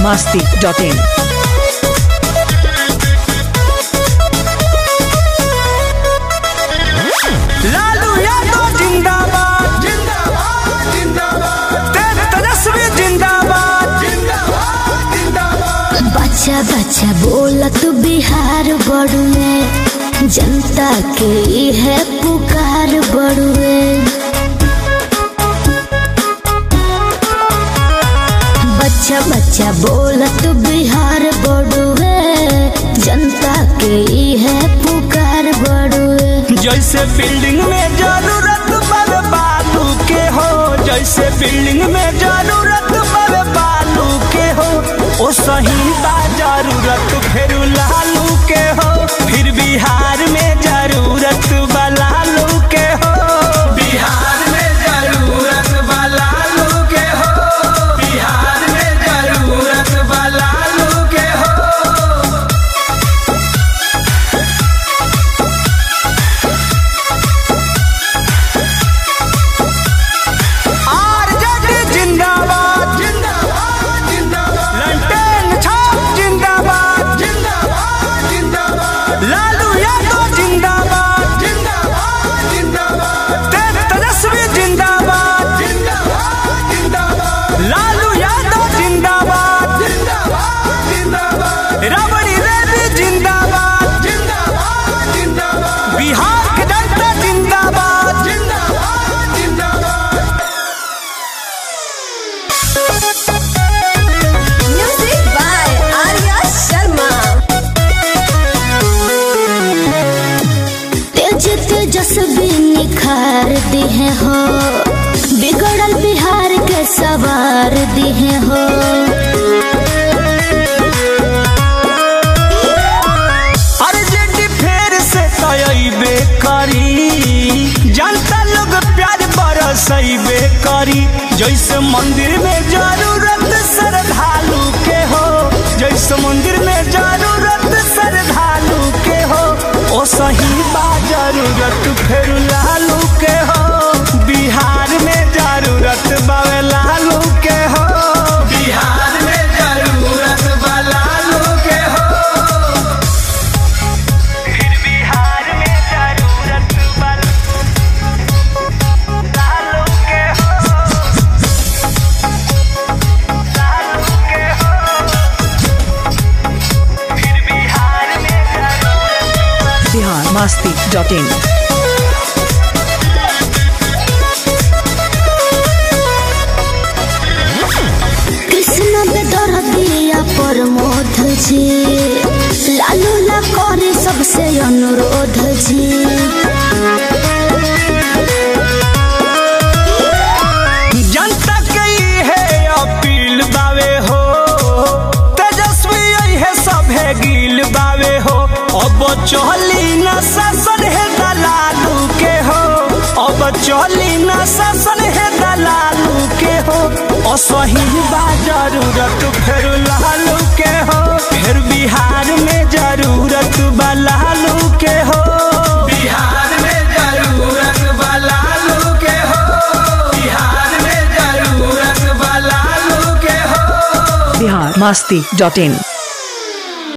masti.in. Lalu Yadav जिंदाबाद जिंदाबाद जिंदाबाद तेजस्वी जिंदाबाद जिंदाबाद जिंदाबाद बच्चा बच्चा बोलत बिहार बड़ुए जनता के है पुकार बड़ुए बच्चा बच्चा बोलत बिहार बड़ुए जनता के है पुकार बड़ुए जैसे बिल्डिंग में जरूरत पर बालू के हो जैसे बिल्डिंग में जरूरत पर बालू के हो ओ सही बा जरूरत फिर लालू के हो फिर बिहार में जरूरत बा लालू के हो बिहार में जरूरत बा लालू के हो बिहार में जरूरत बा लालू के हो आरजेडी जिंदाबाद जिंदाबाद जिंदाबाद लंटेन छाप जिंदाबाद जिंदाबाद जिंदाबाद लालू यादव जिंदाबाद जिंदाबाद जिंदाबाद तेजस्वी जिंदाबाद जिंदाबाद जिंदाबाद लालू यादव जिंदाबाद जिंदाबाद जिंदाबाद रबड़ी रेड्डी जिंदाबाद जिंदाबाद जिंदाबाद बिहार के जनता जिंदाबाद जिंदाबाद जिंदाबाद म्यूजिक बाय आर्या शर्मा तेज तेजस्वी निखार दिहे हो बिगड़ल बिहार के सवार दिहे हो आरजेडी फेर से तयबे करी जनता लोग प्यार बरसैबे करी जैसे मंदिर में जरूरत श्रद्धालु के हो जैसे मंदिर में जरूरत श्रद्धालु के हो ओ सही बा जरूरत फिर लालू के हो बिहार में जरूरत बावे लालू के हो बिहार में जरूरत बा लालू के हो फिर बिहार में जरूरत बल लालू के हो लालू के हो फिर बिहार में जरूरत Bihar masti.in. कृष्ण बेदर दिया प्रमोद जी लालू ला करे सबसे अनुरोध जी जनता के है अपील बावे हो तेजस्वी है सभे गिल बावे हो अब चली न शासन है दलालू के हो अब चली न शासन है दलालू के हो असही बा जरूरत फिर लालू के हो फिर बिहार में जरूरत बा लालू के हो बिहार में जरूरत बा लालू के हो बिहार में जरूरत बा लालू के हो Bihar masti.in.